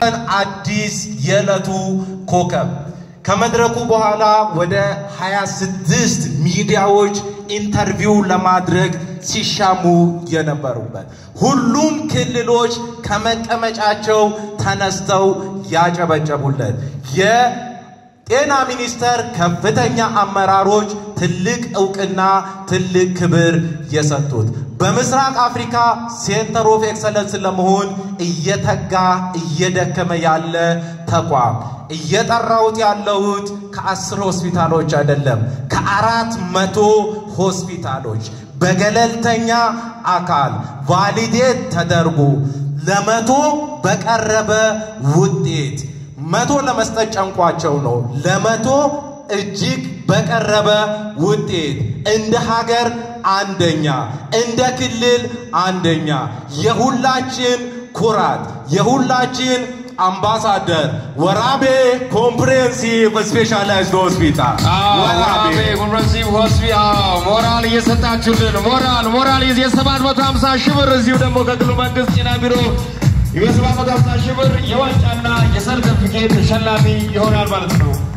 አዲስ የዕለቱ ኮከብ ከመድረኩ በኋላ ወደ 26 ሚዲያዎች ኢንተርቪው ለማድረግ ሲሻሙ የነበሩበት ሁሉም ክልሎች ከመቀመጫቸው ተነስተው ያጨበጨቡለት የጤና ሚኒስቴር ከፍተኛ አመራሮች ትልቅ እውቅና ትልቅ ክብር የሰጡት በምስራቅ አፍሪካ ሴንተር ኦፍ ኤክሰለንስ ለመሆን እየተጋ እየደከመ ያለ ተቋም እየጠራሁት ያለሁት ከአስር ሆስፒታሎች አይደለም፣ ከአራት መቶ ሆስፒታሎች በገለልተኛ አካል ቫሊዴት ተደርጎ ለመቶ በቀረበ ውጤት መቶ ለመስጠት ጨንቋቸው ነው። ለመቶ እጅግ በቀረበ ውጤት እንደ ሀገር አንደኛ፣ እንደ ክልል አንደኛ፣ የሁላችን ኩራት፣ የሁላችን አምባሳደር ወራቤ ኮምፕሬሄንሲቭ ስፔሻላይዝድ ሆስፒታል ወራቤ ኮምፕሬሄንሲቭ ሆስፒታል ሞራል እየሰጣችሁልን ሞራል ሞራል የሰባት መቶ ሀምሳ ሺህ ብር እዚሁ ደግሞ ከክልሉ መንግስት ጤና ቢሮ የሰባት መቶ ሀምሳ ሺህ ብር የዋንጫና የሰርተፍኬት ተሸላሚ ይሆናል ማለት ነው።